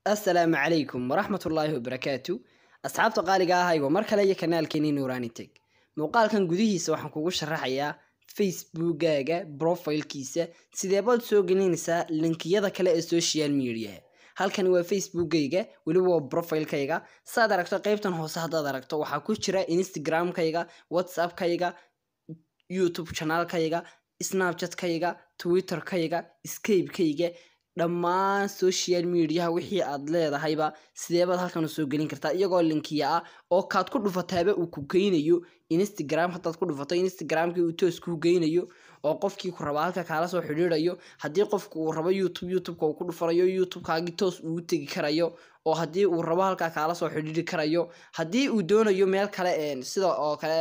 assalaamu calaykum waraxmatullaahi wabarakaatu asxaabta qaaliga ahaygo mar kale iyo kanaalkeenii nuurani teg muuqaalkan gudihiisa waxaan kugu sharaxayaa facebookaaga brofilkiisa sideebaad soo gelinaysaa linkiyada kale ee social mediaha halkani waa facebookayga weliba waa brofilkayga saad aragto qeybtan hoose haddaad aragto waxaa ku jira instagramkayga whatsappkayga youtube chanaalkayga snapchatkayga twitterkayga skapekayga dhammaan social mediaha wixii aad leedahayba sideebaad halkan usoo gelin kartaa iyagoo linkiya ah oo kaad ku dhufataaba uu ku geynayo instagram haddaad ku dhufato instagramkii uu toos kuu geynayo oo qofkii ku raba halka kaala soo xidhiidayo haddii qofku uu rabo youtube youtubeka uu ku dhufanayo youtubekaagii toos uu tegi karayo oo haddii uu rabo halkaa kaala soo xidhiiri karayo haddii uu doonayo meel kale sida oo kale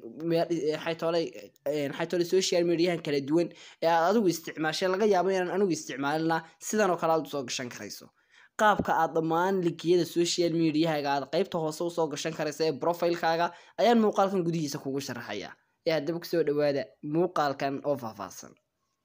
xaytoole social mediahan kala duwan ee aad adigu isticmaashay laga yaabo inaan anigu isticmaalina sidan oo kale aad usoo gashan karayso qaabka aad dhammaan linkiyada social mediahaaga aad qeybta hoose usoo gashan karaysa ee profilekaaga ayaan muuqaalkan gudihiisa kugu sharaxaya ee haddaba kusoo dhawaada muuqaalkan oo faahfaahsan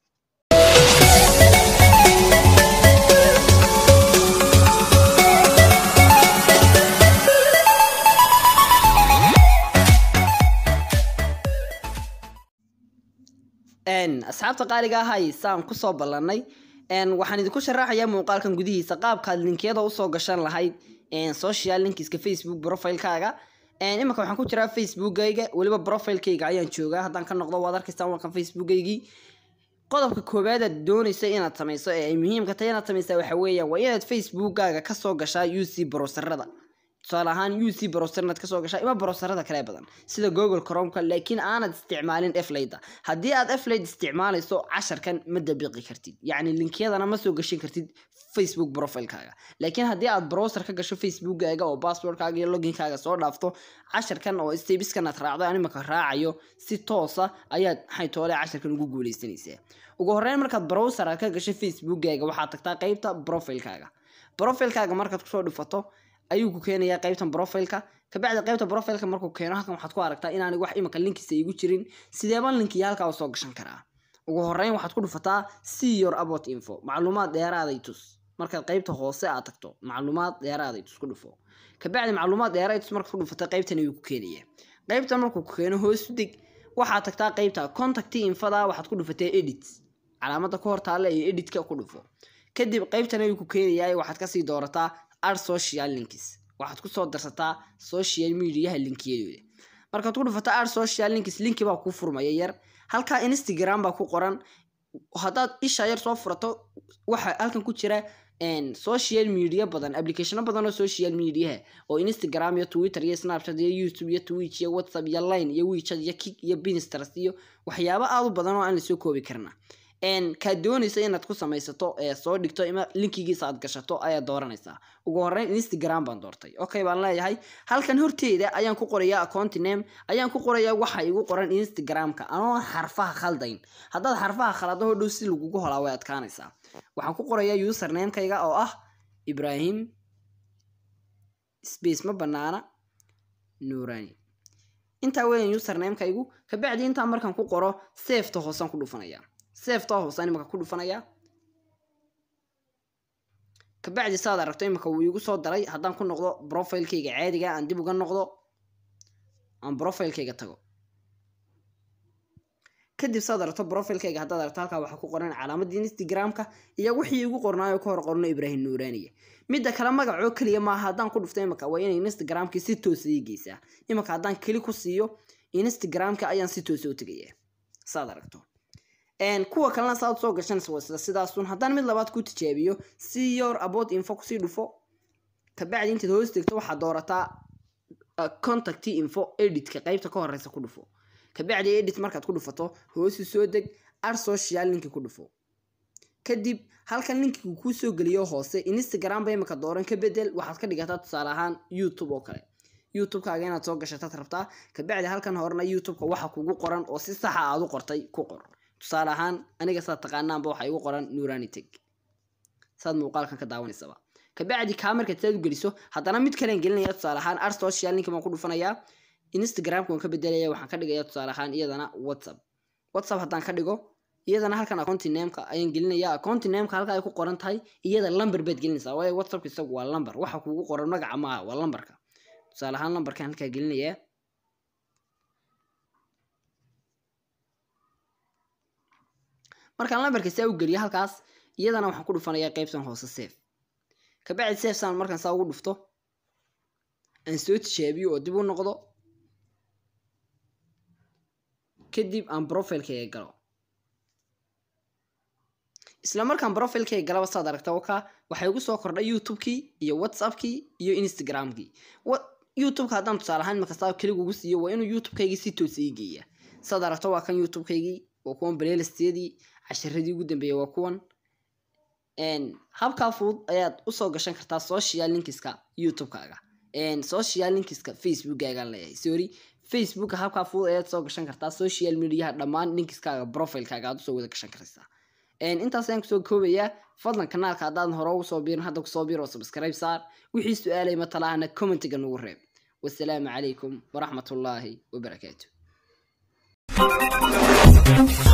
asxaabta qaaliga ahay saan kusoo ballanay waxaan idinku sharaxayaa muuqaalkan gudihiisa qaabkaad linkiyada usoo gashan lahayd social linkiska facebook profilekaaga imanka waxaan ku jiraa facebookayga weliba profilekayga ayaan joogaa haddaan ka noqdo waad arkaystaan wakan facebookaygii qodobka koowaadaad doonaysa inaad samayso ee ay muhiimka tahay inaad samaysaa waxa weeyaan waa inaad facebookaaga kasoo gashaa uc browserada tusaale ahaan uc browser inaad kasoo gashaa ima browserada kale badan sida google cromka laakiin aanad isticmaalin eflayda haddii aad eflayd isticmaalayso casharkan ma dabiqi kartid yacni linkiyadana ma soo gashan kartid facebook profilekaaga laakiin haddii aad browser ka gasho facebookaaga oo passwordkaaga iyo loginkaaga soo dhaafto casharkan oo stebiskan aad raacdo aan imika raacayo si toosa ayaad xaytoole casharkan ugu guuleysanaysaa ugu horreyn markaad browser aad ka gasho facebookaaga waxaad tagtaa qeybta profilekaaga profilekaaga markaad kusoo dhufato ayuu ku keenayaa qeybtan profileka kabacdi qeybta profileka markuu keeno halkan waxaad ku aragtaa inaan wax imanka linkiisa igu jirin sideeba linkiya halkaa soo gashan karaa ugu horeyn waxaad ku dhufataa see your about info macluumaad dheeraaday tus markaad qeybta hoose aad tagto macluumaad dheeraaday tus ku dhufo kabacdi macluumaad dheeraaday tus markaad ku dhufata qeybtan ayuu ku keenaya qeybtan markuu ku keeno hoos deg waxaad tagtaa qeybta contact infada waxaad ku dhufatee edit calaamada ka hor taalla ee editka ku dhufo kadib qeybtan ayuu ku keenayaa waxaad kasii doorataa ar social links waxaad kusoo darsataa social mediaha linkiyadooda markaad ku dhufato ar social links linki baa kuu furmaya yar halkaa instagram baa ku qoran haddaad isha yar soo furato waxa halkan ku jira social media badan applicationo badan oo social mediaha oo instagram iyo twitter iyo snapchat iyo youtube iyo twitch iyo whatsapp iyo line iyo wechat iyo kick iyo pinterest iyo waxyaabo aad u badan oo aan lasoo koobi karna kaad doonaysa inaad ku samaysato ee soo dhigto ima linkigiisa aad gashato ayaad dooranaysaa ugu horeyn instagram baan doortay okay baan leeyahay halkan horteeda ayaan ku qorayaa accounti name ayaan ku qorayaa waxa igu qoran instagramka anoo xarfaha khaldayn haddaad xarfaha khalado hodhow si lagugu holaa way adkaanaysaa waxaan ku qorayaa usernamekayga oo ah ibrahim space ma banaana nuurani intaa weyan usernamekaygu kabacdi intaa markaan ku qoro safeta hoosaan ku dhufanaya sefta hoosaan imaka ku dhufanaya kabacdi saad aragto imika wuu igu soo daray haddaan ku noqdo profilekayga caadiga aan dib uga noqdo aan profilekayga tago kadib saad aragto profilekayga haddaad aragto halkaa waxaa ku qoran calaamadii instagramka iyo wixii igu qornaayo ka hor qorno ibrahim nuuraniye midda kale magacoo keliya maaha haddaan ku dhufto imika waa inay instagramkii si toosa ii geysaa imika haddaan keli ku siiyo instagramka ayaan si toosa u tegaya saad aragto kuwa kalena saad soo gashanaysa sidaasun haddaan mid labaad ku tijaabiyo si your about info kusii dhufo kabacdi intaad hoos tegto waxaad doorataa contact info editka qeybta ka horeysa ku dhufo kabacdi edit markaad ku dhufato hoosi soo deg ar social linki ku dhufo kadib halkan linkigu kuu soo geliyo hoose instagram ba imika dooran ka bedel waxaad ka dhigataa tusaale ahaan youtube oo kale youtubekaaga inaad soo gashataad rabtaa kabacdi halkan horena youtubeka waxa kugu qoran oo si saxa aad u qortay ku qor tusaale ahaan aniga saad taqaanaanba waxaa igu qoran nuraniteg saad muuqaalkan ka daawanaysaba kabacdi kaa markaad saad u geliso haddana mid kalen gelinaya tusaale ahaan ar social linki baan ku dhufanayaa instagramka waan ka bedelaya waxaan ka dhigaya tusaale ahaan iyadana whatsapp whatsapp haddaan ka dhigo iyadana halkan accounti nameka ayaan gelinaya accounti nameka halka ay ku qoran tahay iyada lamber baad gelinaysaa waayo whatsappka isagu waa lamber waxa kuugu qoran magaca maaha waa lamberka tusaale ahaan lamberkan halkaa gelinayaa markaan lamberka saa u geliyo halkaas iyadana waxaan ku dhufanayaa qeybtan hoose safe kabacdi safesaan markaan saa ugu dhufto aan soo tijaabiyo oo dib u noqdo kadib aan profilekayga galo isla markaan profilekayga galaba saad aragta waka waxay ugu soo kordhay youtubekii iyo whatsappkii iyo instagramkii youtubeka haddaan tusaale ahaan imakastaa keliga ugu siiyo waa inuu youtubekaygii si toosa ii geeya saad aragto waa kan youtubekaygii waa kuwan playlistiyadii casharadii ugu dambeeyay waa kuwan habkaa fudud ayaad usoo gashan kartaa social linkiska youtubekaaga social linkiska facebookaagaan leeyahay sorry facebooka habkaa fudud ayaad soo gashan kartaa social mediaha dhammaan linkiskaaga profilekaaga aad usoo wada gashan karaysaa intaas ayaan kusoo koobayaa fadlan kanaalka haddaadan hore ugu soo biirin hadda kusoo biir oo subscribe saar wixii su-aalay matalahana commentiga nagu reeb wasalaamu calaykum waraxmatullaahi wabarakaatu